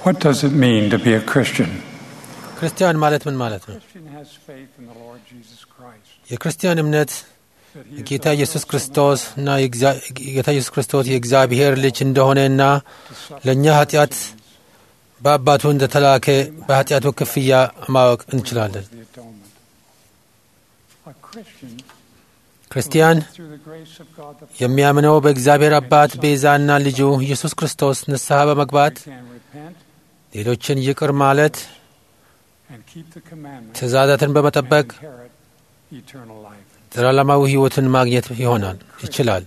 What does it mean to be a Christian? ክርስቲያን ማለት ምን ማለት ነው? Christian has faith in the Lord Jesus Christ. የክርስቲያን እምነት That he is ጌታ the ኢየሱስ Son of ክርስቶስ God እና የእግዚአ- ጌታ ኢየሱስ ክርስቶስ የእግዚአብሔር ልጅ እንደሆነና to suffer ለእኛ for our ኃጢአት sins. በአባቱ እንደተላከ በኃጢአቱ ክፍያ ማወቅ እንችላለን። The atonement. A Christian ክርስቲያን through the grace of God the Father የሚያምነው በእግዚአብሔር አባት ቤዛና ልጁ ኢየሱስ ክርስቶስ ንስሐ በመግባት can repent ሌሎችን ይቅር ማለት and keep the commandments ትእዛዛትን and በመጠበቅ inherit eternal life. ዘላለማዊ ሕይወትን ማግኘት ይሆናል ይችላል።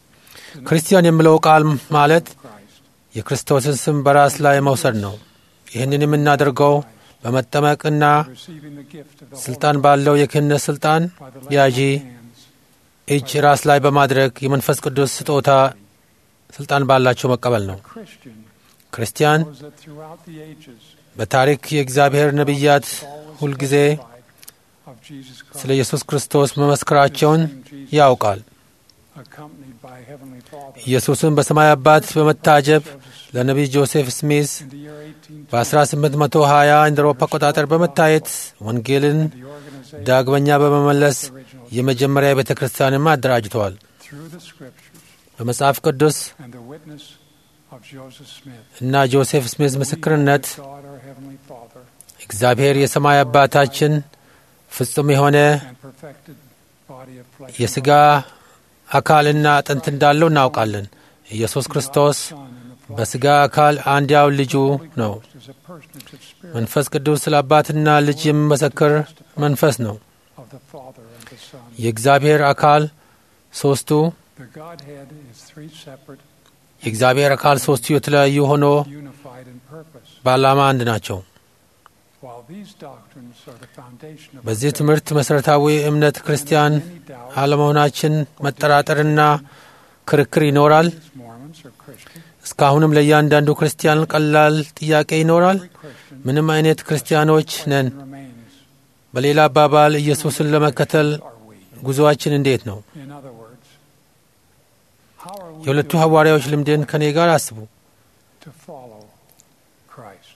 ክርስቲያን የሚለው ቃል ማለት Christ. የክርስቶስን ስም በራስ ላይ መውሰድ ነው። ይህንን የምናደርገው በመጠመቅና Receiving the gift of the ስልጣን ባለው የክህነት ስልጣን Holy by the ያዢ laying on of hands እጅ ራስ ላይ በማድረግ የመንፈስ ቅዱስ ስጦታ ስልጣን ባላቸው መቀበል ነው። Christian ክርስቲያን knows that throughout the ages በታሪክ የእግዚአብሔር ነቢያት ሁልጊዜ of Jesus Christ ስለ ኢየሱስ ክርስቶስ መመስከራቸውን ያውቃል። accompanied by Heavenly Father ኢየሱስን በሰማይ አባት በመታጀብ ለነቢይ ጆሴፍ ስሚዝ in the year 18 በ1820 እንደ አውሮፓ አቆጣጠር በመታየት ወንጌልን the organization ዳግመኛ በመመለስ of the original የመጀመሪያ ቤተ ክርስቲያንም አደራጅተዋል። through the scriptures በመጽሐፍ ቅዱስ and the witness of Joseph Smith. እና ጆሴፍ ስሚዝ ምስክርነት We, God our Heavenly Father እግዚአብሔር የሰማይ አባታችን ፍጹም የሆነ and perfected body of flesh. የሥጋ አካልና አጥንት እንዳለው እናውቃለን። ኢየሱስ ክርስቶስ Son in the flesh. በሥጋ አካል አንድያው ልጁ Holy ነው። Ghost is a personage of spirit መንፈስ ቅዱስ ስለ አባትና ልጅ የሚመሰክር መንፈስ ነው። of the Father and the Son. የእግዚአብሔር አካል ሦስቱ The Godhead is three separate, የእግዚአብሔር አካል ሦስቱ የተለያዩ ሆኖ unified in purpose. በዓላማ አንድ ናቸው። While these doctrines are the foundation of በዚህ our faith, ትምህርት መሠረታዊ እምነት ክርስቲያን many doubt አለመሆናችን መጠራጠርና ክርክር ይኖራል። is Mormons or Christian. እስካሁንም ለእያንዳንዱ ክርስቲያን ቀላል ጥያቄ ይኖራል። Every Christian ምንም አይነት ክርስቲያኖች ነን። remains. በሌላ አባባል ኢየሱስን ለመከተል Are we? ጉዞአችን እንዴት ነው? In other words, how are we የሁለቱ doing ሐዋርያዎች ልምድን ከኔ ጋር አስቡ። to follow Christ?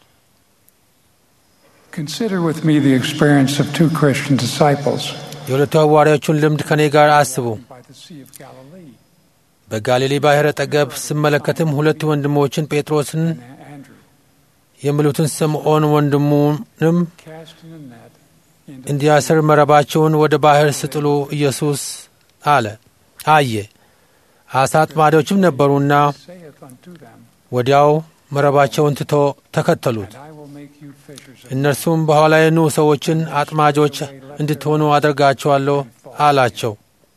Consider with me the experience of two Christian disciples የሁለቱ ሐዋርያዎቹን ልምድ ከኔ ጋር አስቡ። by the Sea of Galilee በጋሊሌ ባሕር አጠገብ ስመለከትም ሁለቱ ወንድሞችን ጴጥሮስን and Andrew የሚሉትን ስምዖን ወንድሙንም casting a net into እንዲያስር መረባቸውን ወደ ባሕር ስጥሉ ኢየሱስ አለ አየ። አሳ አጥማጆችም ነበሩና saith unto them, ወዲያው መረባቸውን ትቶ ተከተሉት። And I will make you fishers of እነርሱም በኋላዬ ኑ ሰዎችን አጥማጆች እንድትሆኑ አደርጋቸዋለሁ አላቸው።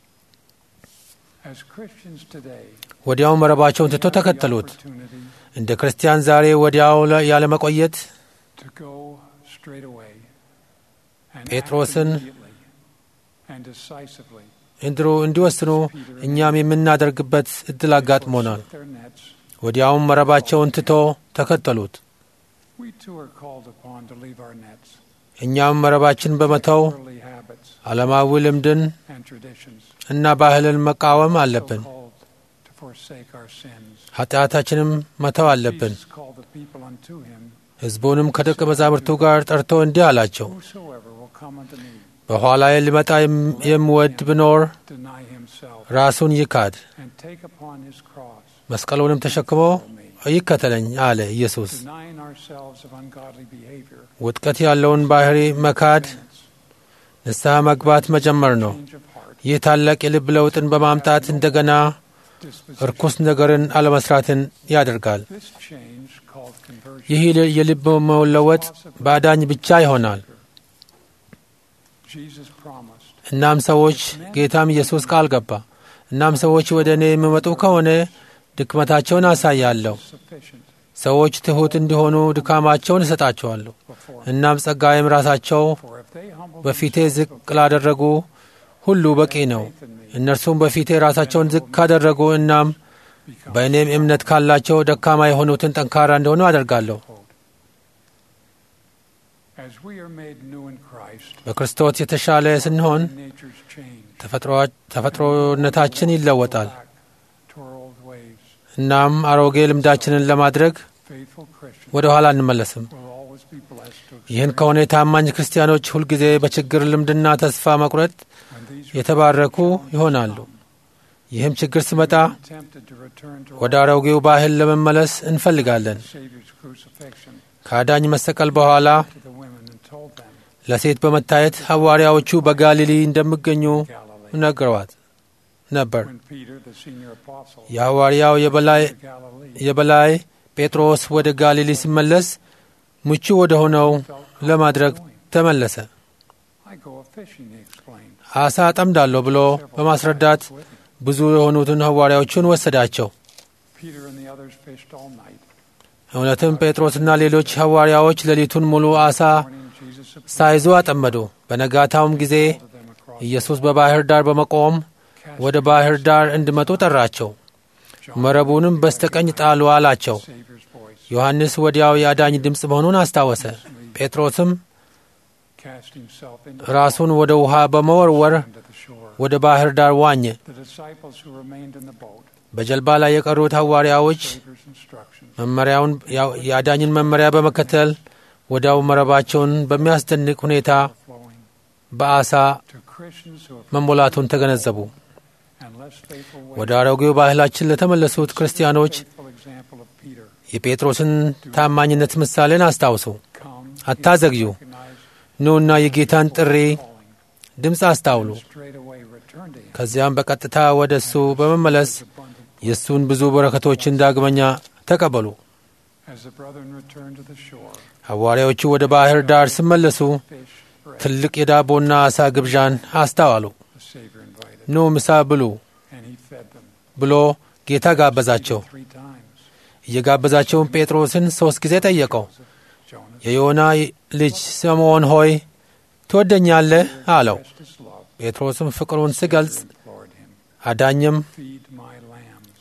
As Christians today, ወዲያው መረባቸውን ትቶ we have the ተከተሉት። opportunity እንደ ክርስቲያን ዛሬ ወዲያው ለ- ያለመቆየት to go straight away and act ጴጥሮስን immediately and decisively እንድሩ እንዲወስኑ እኛም የምናደርግበት እድል አጋጥሞናል። forsake their nets. ወዲያውም መረባቸውን ትቶ ተከተሉት። We too are called upon to leave our nets, እኛም መረባችን በመተው worldly habits ዓለማዊ ልምድን and traditions, እና ባህልን መቃወም so አለብን። called to forsake our sins. ኃጢአታችንም መተው አለብን። Jesus called the people unto him, ሕዝቡንም ከደቀ መዛሙርቱ ጋር ጠርቶ እንዲህ አላቸው፣ Whosoever will come unto me, በኋላዬ ሊመጣ የም- የሚወድ ቢኖር deny himself, ራሱን ይካድ፣ and take upon his cross, መስቀሉንም ተሸክሞ ይከተለኝ አለ ኢየሱስ። denying ourselves of ungodly behavior, ውጥቀት ያለውን ባህሪ መካድ ንስሐ መግባት መጀመር ነው። change of heart, ይህ ታላቅ የልብ ለውጥን በማምጣት እንደገና disposition. እርኩስ ነገርን አለመስራትን ያደርጋል። This change, called conversion, ይህ የልብ መለወጥ በአዳኝ ብቻ ይሆናል። Jesus promised, እናም ሰዎች ጌታም ኢየሱስ ቃል ገባ። እናም ሰዎች ወደ እኔ የሚመጡ ከሆነ ድክመታቸውን አሳያለሁ። sufficient ሰዎች ትሑት እንዲሆኑ ድካማቸውን እሰጣቸዋለሁ። before him. እናም ጸጋዬም ራሳቸው For if they humble በፊቴ themselves ዝቅ before ላደረጉ ሁሉ በቂ ነው። faith in me, እነርሱም በፊቴ ራሳቸውን ዝቅ ካደረጉ እናም become በእኔም እምነት ካላቸው ደካማ የሆኑትን ጠንካራ እንደሆኑ አደርጋለሁ። As we are made new in Christ, በክርስቶስ የተሻለ ስንሆን nature's change. ተፈጥሮ- ተፈጥሮነታችን ይለወጣል። Back to our old ways, እናም አሮጌ ልምዳችንን ለማድረግ faithful Christians ወደ ኋላ አንመለስም። will always be blessed to ይህን experience ከሆነ የታማኝ ክርስቲያኖች ሁልጊዜ በችግር ልምድና ተስፋ መቁረጥ when these የተባረኩ ይሆናሉ። ይህም ችግር ሲመጣ are tempted to return to ወደ አሮጌው ባህል ለመመለስ እንፈልጋለን። the Savior's crucifixion ከአዳኝ መሰቀል በኋላ to the women and told them ለሴት በመታየት ሐዋርያዎቹ በጋሊሊ እንደሚገኙ Galilee. ነግረዋት ነበር። When Peter, the senior apostle, የሐዋርያው የበላይ to Galilee, የበላይ ጴጥሮስ ወደ ጋሊሊ ሲመለስ ምቹ ወደ ሆነው felt ለማድረግ going. ተመለሰ። I go a fishing, he explained. አሳ አጠምዳለሁ ብሎ በማስረዳት With him. ብዙ የሆኑትን ሐዋርያዎቹን ወሰዳቸው። Peter and the others fished all night. እውነትም ጴጥሮስና ሌሎች ሐዋርያዎች ሌሊቱን ሙሉ አሳ Morning, Jesus appeared ሳይዙ አጠመዱ። በነጋታውም ጊዜ to them across ኢየሱስ በባሕር ዳር በመቆም casting ወደ ባሕር ዳር እንዲመጡ ጠራቸው። John መረቡንም በስተቀኝ ጣሉ አላቸው። Savior's voice, ዮሐንስ ወዲያው የአዳኝ ድምፅ መሆኑን አስታወሰ። ጴጥሮስም cast himself into ራሱን ወደ ውሃ በመወርወር into the shore. ወደ ባሕር ዳር ዋኘ። The disciples who remained in the boat, በጀልባ ላይ የቀሩት ሐዋርያዎች Savior's instructions, መመሪያውን የአዳኝን መመሪያ በመከተል ወዲያው መረባቸውን በሚያስደንቅ ሁኔታ flowing በአሳ to Christians who have መሞላቱን ተገነዘቡ። and less faithful ወደ ways. አሮጌው ባህላችን ለተመለሱት ክርስቲያኖች Faithful example of Peter. የጴጥሮስን ታማኝነት ምሳሌን አስታውሱ። Come, አታዘግዩ። recognize ኑና የጌታን ጥሪ calling, ድምፅ አስታውሉ። straight away return to him. ከዚያም በቀጥታ ወደ እሱ በመመለስ Abundant. የእሱን ብዙ በረከቶችን ዳግመኛ ተቀበሉ። As the brethren returned to the shore, ሐዋርያዎቹ ወደ ባሕር ዳር ሲመለሱ fish, bread, ትልቅ የዳቦና ዓሣ ግብዣን አስተዋሉ። the Savior invited, ኑ ምሳ ብሉ and he fed them. ብሎ ጌታ ጋበዛቸው። Three times. እየጋበዛቸውን ጴጥሮስን ሦስት ጊዜ ጠየቀው። Jonas የዮና ልጅ ስምዖን ሆይ ትወደኛለህ አለው። expressed his love, ጴጥሮስም ፍቅሩን ሲገልጽ implored him, አዳኝም feed my lambs.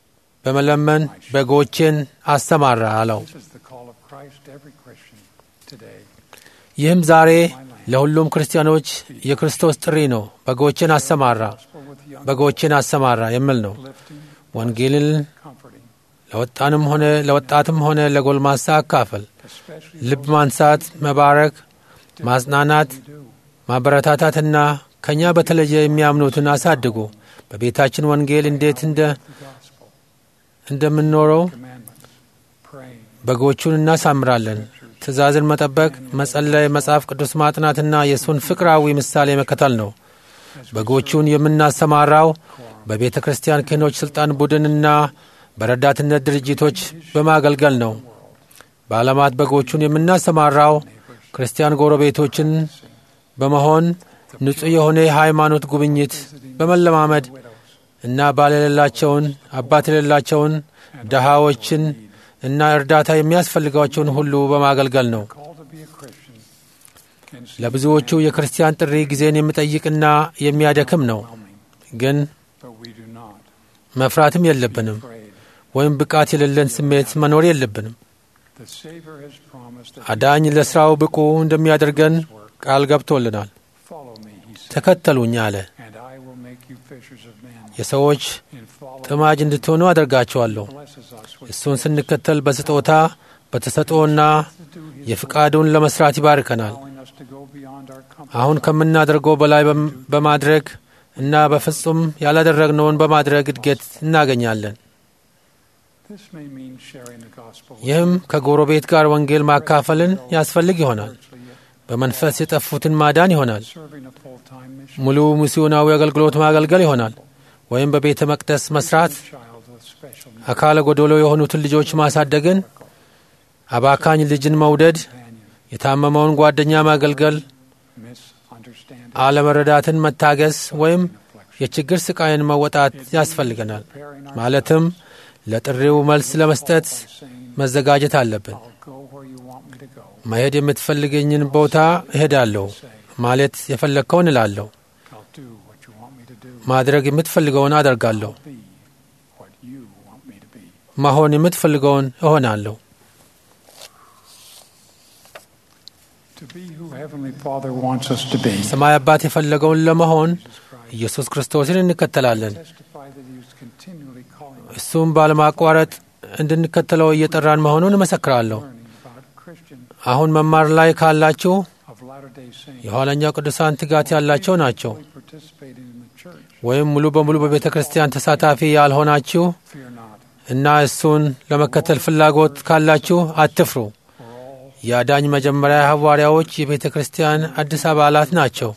በመለመን በጎቼን አሰማራ አለው። This is the call of Christ to every Christian today. ይህም ዛሬ ለሁሉም ክርስቲያኖች የክርስቶስ ጥሪ ነው። በጎቼን አሰማራ፣ Gospel with young, በጎቼን አሰማራ የሚል ነው። lifting, ወንጌልን comforting, ለወጣንም ሆነ ለወጣትም ሆነ ለጎልማሳ አካፈል፣ especially ልብ ማንሳት፣ መባረክ፣ ማጽናናት፣ we do. ማበረታታትና ከእኛ በተለየ የሚያምኑትን አሳድጉ። በቤታችን ወንጌል እንዴት እንደ The gospel, እንደምንኖረው commandments, praying, በጎቹን እናሳምራለን። ትእዛዝን መጠበቅ፣ መጸለይ፣ መጽሐፍ ቅዱስ ማጥናትና የእሱን ፍቅራዊ ምሳሌ መከተል ነው። በጎቹን የምናሰማራው በቤተ ክርስቲያን ክህኖች ሥልጣን ቡድንና በረዳትነት ድርጅቶች በማገልገል ነው። በዓለማት በጎቹን የምናሰማራው ክርስቲያን ጎረቤቶችን በመሆን ንጹሕ የሆነ የሃይማኖት ጉብኝት በመለማመድ እና ባል የሌላቸውን አባት የሌላቸውን ድሃዎችን እና እርዳታ የሚያስፈልጋቸውን ሁሉ በማገልገል ነው። call to be a Christian. can seem ለብዙዎቹ የክርስቲያን ጥሪ ጊዜን የሚጠይቅና የሚያደክም ነው። overwhelming, ግን but we do not መፍራትም የለብንም afraid. ወይም ብቃት የሌለን ስሜት መኖር የለብንም። The Savior has promised that አዳኝ ለሥራው ብቁ እንደሚያደርገን ቃል ገብቶልናል። follow me, he said, ተከተሉኝ አለ። and I will make you fishers of men. የሰዎች In following ጥማጅ እንድትሆኑ አደርጋቸዋለሁ። blesses us with እሱን ስንከተል በስጦታ በተሰጥኦና to do his የፍቃዱን ለመስራት ይባርከናል። allowing us to go beyond our comfort አሁን ከምናደርገው በላይ በም- በማድረግ እና በፍጹም ያላደረግነውን በማድረግ እድገት እናገኛለን። This may mean sharing the gospel with ይህም ከጎረቤት ጋር ወንጌል ማካፈልን ያስፈልግ ይሆናል። spiritually, በመንፈስ የጠፉትን ማዳን ይሆናል። serving a full-time mission. ሙሉ ሚስዮናዊ አገልግሎት ማገልገል ይሆናል። ወይም በቤተ መቅደስ መስራት፣ child with special needs, አካለ ጎዶሎ የሆኑትን ልጆች ማሳደግን፣ አባካኝ ልጅን መውደድ፣ companion, የታመመውን ጓደኛ ማገልገል፣ misunderstanding, አለመረዳትን መታገስ ወይም affliction. የችግር ስቃይን መወጣት ያስፈልገናል። Preparing our ማለትም ለጥሪው መልስ ለመስጠት by saying, መዘጋጀት አለብን። I'll go where you want me to go. መሄድ የምትፈልገኝን ቦታ እሄዳለሁ Say, ማለት የፈለግከውን እላለሁ። I'll do what you want me to do. ማድረግ የምትፈልገውን አደርጋለሁ። Be what you want me to be. መሆን የምትፈልገውን እሆናለሁ። To be who Heavenly Father wants us to be. ሰማይ አባት የፈለገውን ለመሆን Jesus Christ ኢየሱስ ክርስቶስን እንከተላለን። testify that He was continually calling us እሱም ባለማቋረጥ እንድንከተለው እየጠራን መሆኑን እመሰክራለሁ። learning about Christian አሁን መማር ላይ ካላችሁ of Latter-day Saints የኋለኛው ቅዱሳን ትጋት ያላቸው ናቸው። fully participating in the church. ወይም ሙሉ በሙሉ በቤተ ክርስቲያን ተሳታፊ ያልሆናችሁ Fear not, እና እሱን ለመከተል ፍላጎት ካላችሁ አትፍሩ። for all የአዳኝ መጀመሪያ ሐዋርያዎች የቤተ ክርስቲያን አዲስ አባላት ናቸው።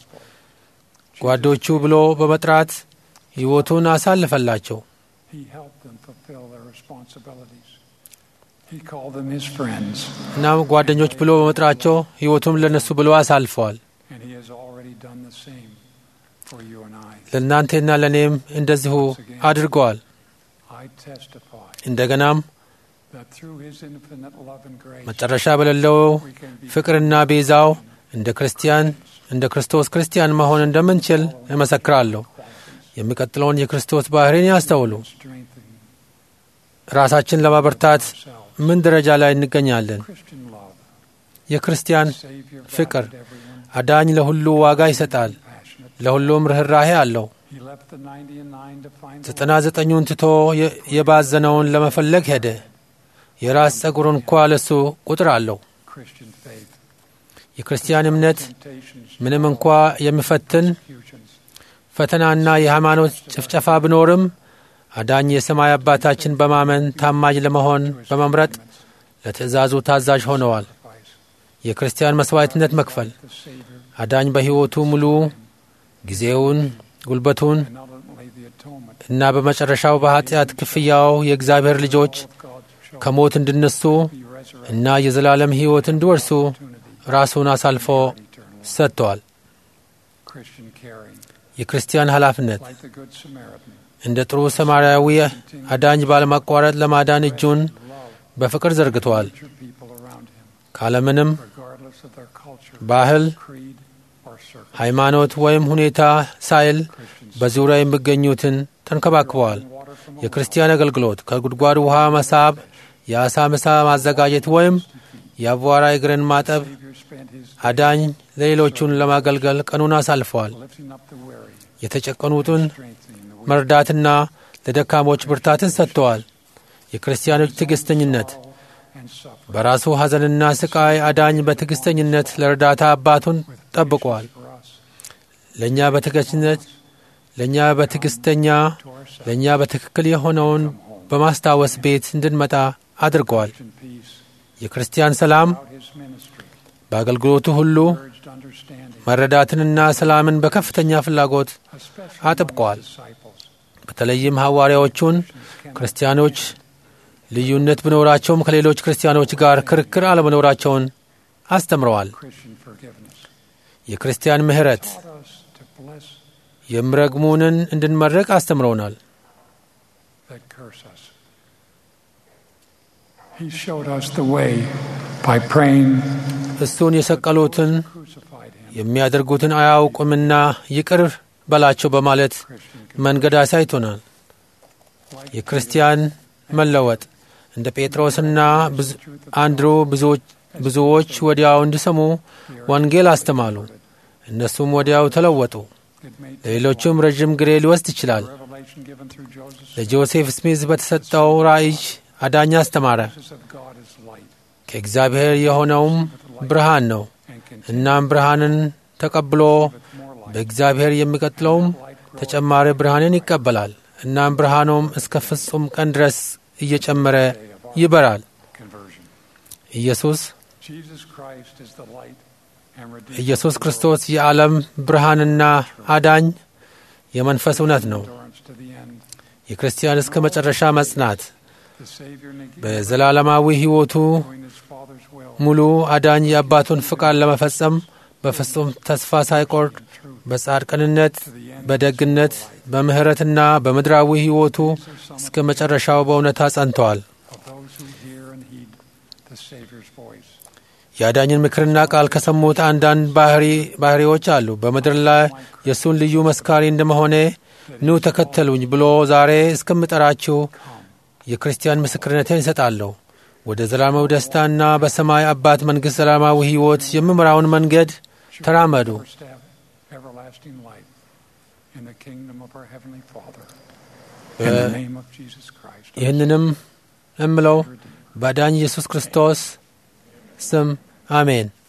ጓዶቹ ብሎ በመጥራት ሕይወቱን አሳልፈላቸው። He helped them fulfill their responsibilities. He called them his friends, እናም ጓደኞች ብሎ በመጥራቸው ሕይወቱም ለነሱ ብሎ አሳልፈዋል። and he has already done the same for you and I. ለእናንተና ለእኔም እንደዚሁ አድርገዋል። I testify እንደገናም that through his infinite love and grace, መጨረሻ በሌለው we can be ፍቅርና ቤዛው እንደ ክርስቲያን እንደ ክርስቶስ ክርስቲያን መሆን እንደምንችል እመሰክራለሁ። የሚቀጥለውን የክርስቶስ ባህሪን ያስተውሉ። strengthened ራሳችን ለማበርታት ourselves. ምን ደረጃ ላይ እንገኛለን? Christian love, የክርስቲያን Savior ፍቅር valued everyone, አዳኝ ለሁሉ ዋጋ ይሰጣል፣ passionate. ለሁሉም ርኅራሄ አለው። He left the 90 and 9 to find the ዘጠና ዘጠኙን ትቶ የ- የባዘነውን ለመፈለግ ሄደ። የራስ ጸጉር እንኳ ለሱ ቁጥር አለው። Christian faith. የክርስቲያን እምነት Temptations, ምንም እንኳ የሚፈትን persecutions, ፈተናና የሃይማኖት ጭፍጨፋ ቢኖርም አዳኝ የሰማይ አባታችን በማመን ታማኝ ለመሆን በመምረጥ ለትእዛዙ ታዛዥ ሆነዋል። sacrifice, የክርስቲያን መስዋዕትነት መክፈል the Savior, አዳኝ በሕይወቱ ሙሉ ጊዜውን፣ ጉልበቱን and ultimately the atonement እና በመጨረሻው በኃጢአት ክፍያው የእግዚአብሔር ልጆች of God's children ከሞት እንዲነሱ be resurrected እና የዘላለም ሕይወት እንዲወርሱ opportunity ራሱን አሳልፎ eternal life. ሰጥተዋል። Christian caring, የክርስቲያን ኃላፊነት like the Good Samaritan, እንደ ጥሩ ሰማርያዊ አዳኝ ባለማቋረጥ ለማዳን እጁን love በፍቅር ዘርግተዋል። future people around him, ካለምንም regardless of their culture, ባህል፣ creed, or circle. ሃይማኖት ወይም ሁኔታ ሳይል Christians በዙሪያ የሚገኙትን ተንከባክበዋል። water from a የክርስቲያን አገልግሎት ከጉድጓድ ውሃ መሳብ፣ የአሳ ምሳ ማዘጋጀት ወይም የአቧራ እግርን ማጠብ Savior spent his አዳኝ ለሌሎቹን ለማገልገል ቀኑን አሳልፈዋል። lifting up the weary, የተጨቀኑትን strengthening the weak, መርዳትና ለደካሞች ብርታትን ሰጥተዋል። የክርስቲያኖች ትዕግስተኝነት and suffering. በራሱ ሐዘንና ስቃይ አዳኝ በትዕግስተኝነት ለእርዳታ አባቱን ጠብቋል። For us, ለእኛ በትዕግስተኝነት ለእኛ በትዕግስተኛ to ourselves, ለእኛ በትክክል የሆነውን በማስታወስ ቤት እንድንመጣ አድርገዋል። Christian peace, የክርስቲያን ሰላም throughout his ministry, በአገልግሎቱ ሁሉ urged understanding, መረዳትንና ሰላምን በከፍተኛ ፍላጎት especially አጥብቀዋል። among his disciples. በተለይም ሐዋርያዎቹን ክርስቲያኖች ልዩነት ቢኖራቸውም ከሌሎች ክርስቲያኖች ጋር ክርክር አለመኖራቸውን አስተምረዋል። Christian forgiveness የክርስቲያን ምሕረት taught us to bless የሚረግሙንን እንድንመርቅ አስተምረውናል። that curse us. He showed us the way by praying, እሱን የሰቀሉትን crucified him. የሚያደርጉትን አያውቁምና ይቅር በላቸው በማለት Christian መንገድ አሳይቶናል። like የክርስቲያን መለወጥ እንደ ጴጥሮስና ብዙ- አንድሩ ብዙዎች- ብዙዎች ወዲያው እንዲሰሙ ወንጌል አስተማሉ። እነሱም ወዲያው ተለወጡ። it made ለሌሎቹም ረዥም ጊዜ ሊወስድ ይችላል። revelation given through Joseph. ለጆሴፍ ስሚዝ በተሰጠው ራእይ አዳኝ አስተማረ። Jesus of God is light ከእግዚአብሔር የሆነውም ብርሃን ነው። and can እናም ብርሃንን ተቀብሎ with more light. በእግዚአብሔር የሚቀጥለውም Light grows ተጨማሪ ብርሃንን ይቀበላል። እናም ብርሃኑም እስከ ፍጹም ቀን ድረስ እየጨመረ ይበራል። conversion. ኢየሱስ Jesus Christ is the light and redeemer. ኢየሱስ ክርስቶስ የዓለም ብርሃንና አዳኝ የመንፈስ እውነት ነው። Endurance to the end. የክርስቲያን እስከ መጨረሻ መጽናት The Savior negated በዘላለማዊ ሕይወቱ doing his Father's will ሙሉ አዳኝ የአባቱን ፍቃድ ለመፈጸም በፍጹም ተስፋ ሳይቆርጥ and truth በጻድቅንነት፣ to the end. በደግነት፣ በምሕረትና በምድራዊ ሕይወቱ እስከ መጨረሻው በእውነታ ጸንተዋል። of those who hear and heed the Savior's voice. የአዳኝን ምክርና ቃል ከሰሙት አንዳንድ ባህሪ ባህሪዎች አሉ። በምድር ላይ የእሱን ልዩ መስካሪ እንደመሆኔ ኑ ተከተሉኝ ብሎ ዛሬ እስከምጠራችሁ የክርስቲያን ምስክርነትን ይሰጣለሁ። ወደ ዘላለማዊ ደስታና በሰማይ አባት መንግሥት ዘላለማዊ ሕይወት የሚመራውን መንገድ ተራመዱ። First step, everlasting life in the kingdom of our Heavenly Father. In the name of Jesus Christ. ይህንንም እምለው በዳኝ ኢየሱስ ክርስቶስ ስም አሜን።